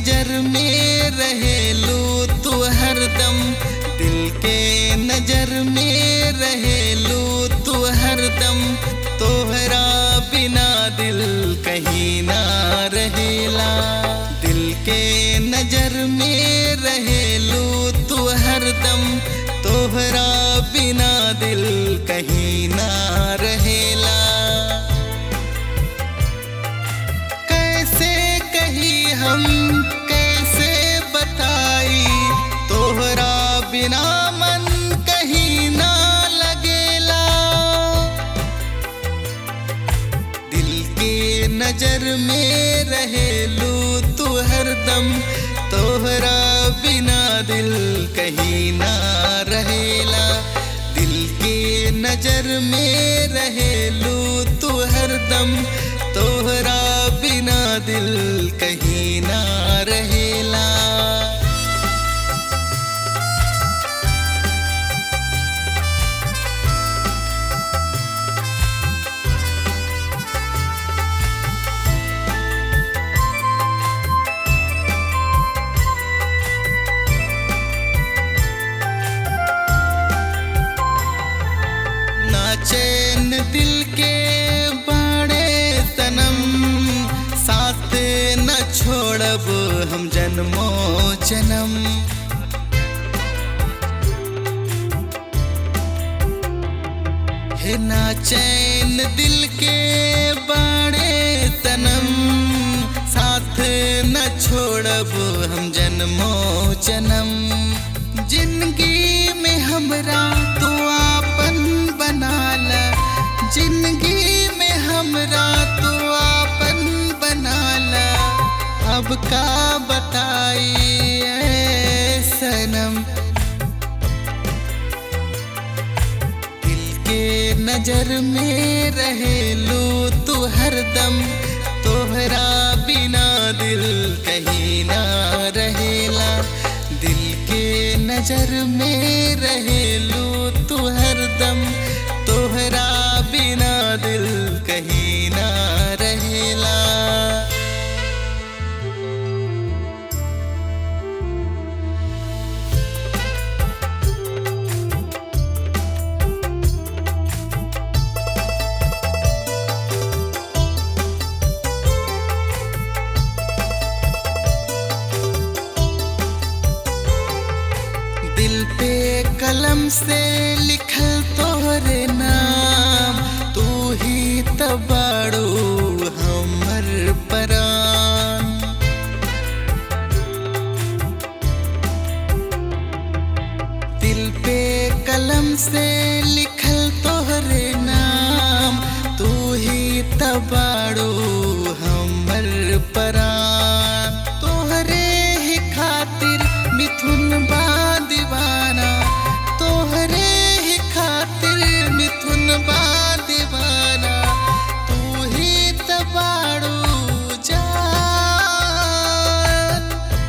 नजर में रहेलू तू हरदम दिल के नजर में रहेलू तू हरदम तोहरा बिना दिल कहीं ना रहेला दिल के नजर में रहेलू तू हरदम तोहरा बिना दिल कहीं ना रहेला कैसे कही हम कैसे बताई तोहरा बिना मन कहीं ना लगेला दिल के नजर में रहेलू तू हरदम तोहरा बिना दिल कहीं ना रहेला दिल के नजर में रहेलू तू हरदम तोहरा बिना दिल कहीं ना रहेला ना चैन दिल के बाड़े सनम साथ न छोड़ब हम जन्मो जन्म है ना चैन दिल के बाड़े सनम साथ न छोड़ब हम जन्मो जन्म जिंदगी में हमरा तू आपन बनाला जिंदगी में हमरा तू आपन बनाला अब का बताई ऐ सनम दिल के नजर में रहेलू तू हरदम तोहरा बिना दिल कहीं ना रहेला दिल के नजर में रहेलू तू हरदम तोहरा बिना दिल कहीं ना रहेला दिल पे कलम से लिखल तोहरे नाम तू ही तबाड़ू हमर परान दिल पे कलम से लिखल तोहरे नाम तू ही तबाड़ू हमर परान तोहरे ही खातिर मिथुन बा दीवाना तोहरे ही खातिर मिथुन बा दीवाना तू ही तबाड़ू जान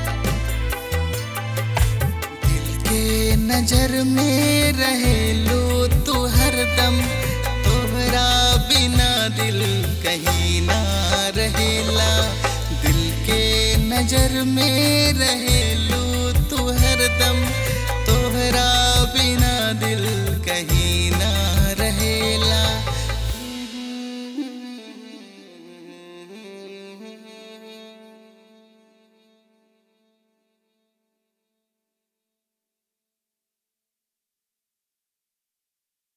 दिल के नजर में रहेलू तू हरदम तोहरा बिना दिल कहीं ना रहेला दिल के नजर में रहेलू तू हरदम तोहरा बिना दिल कहीं